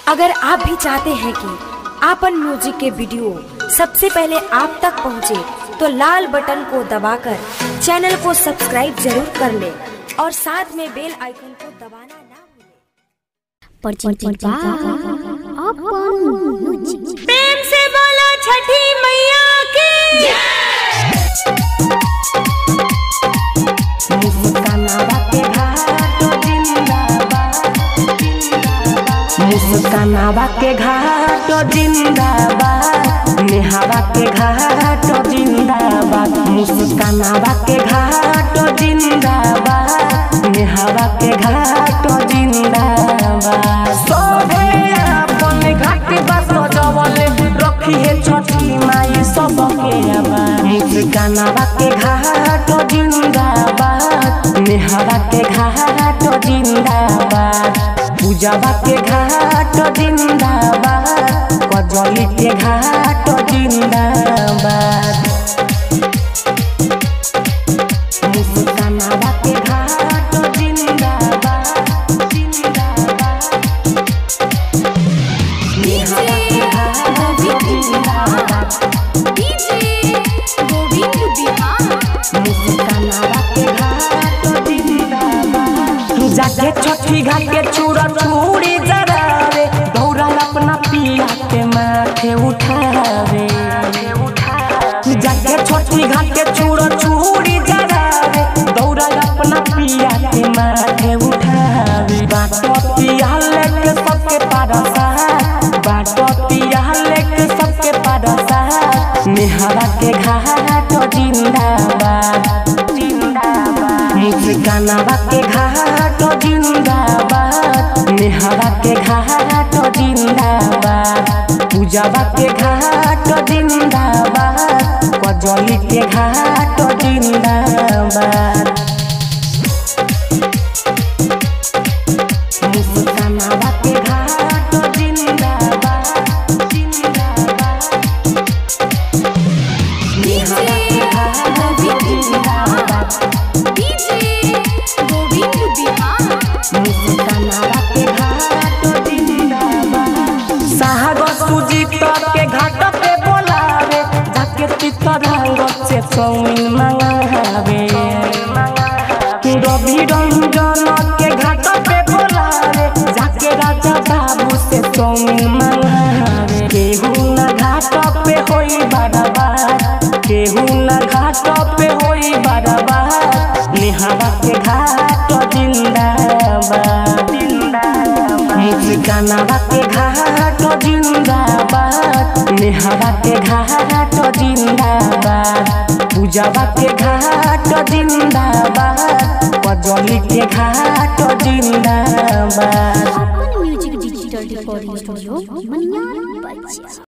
अगर आप भी चाहते हैं कि आपन म्यूजिक के वीडियो सबसे पहले आप तक पहुंचे, तो लाल बटन को दबाकर चैनल को सब्सक्राइब जरूर कर ले और साथ में बेल आइकन को दबाना ना भूलें। परचिंचा अपन म्यूजिक प्रेम से बोलो छठी मैया की मुस्कानावा के घाट जिंदाबाद नेहावा के घाट जिंदाबाद मुस्कानावा के घाट जिंदाबाद नेहावा के घाट जिंदाबाद सोभे अपन घाट बस जवल रखी है छठी माई सबके आबाद मुस्कानावा के घाट जिंदाबाद नेहावा के घाट जिंदाबाद पूजावा के घाट जिंदाबाद कजली के घाट जिंदाबाद मुस्कानावा के घाट जिंदाबाद जिंदाबाद नेहावा के घाट जिंदाबाद मुस्कानावा के घाट जिंदाबाद जाके छठी घाट के चूड़ा चूड़ी जरावे दौड़ल अपना पिया के माथे उठावे जाके छठी घाट के चूड़ा चूड़ी जरावे दौड़ल अपना पिया के माथे उठावे बाटो पिया लेके सबके पारसा बाटो पिया लेके सबके पारसा नेहरा के घाट जिंदाबाद जिंदाबाद मुस्कानावा के घाट जिंदाबाद नेहरा के घाट जिंदाबाद पूजावा के घाट जिंदाबाद कजली के घाट जिंदाबाद मुस्कानावा के घाट जिंदाबाद जिंदाबाद नेहरा के घाट जिंदाबाद मुस्कानावा के घाट जिंदाबाद साहब सुजीत के घाट पे बोलावे जाके चितरंग से चौमिन मंगावे रवि रंजन के घाट पे बोलावे जाके राजा बाबू से चौमिन मंगावे केहू न घाट पे होई बराबर केहू न घाट पे होई बराबर नेहावा के घाट जिंदाबाद मुस्कानावा के घाट जिंदाबाद नेहावा के घाट जिंदाबाद पूजावा के घाट जिंदाबाद कजली के घाट जिंदाबाद अपन music digital recording studio Maniyar बच्चा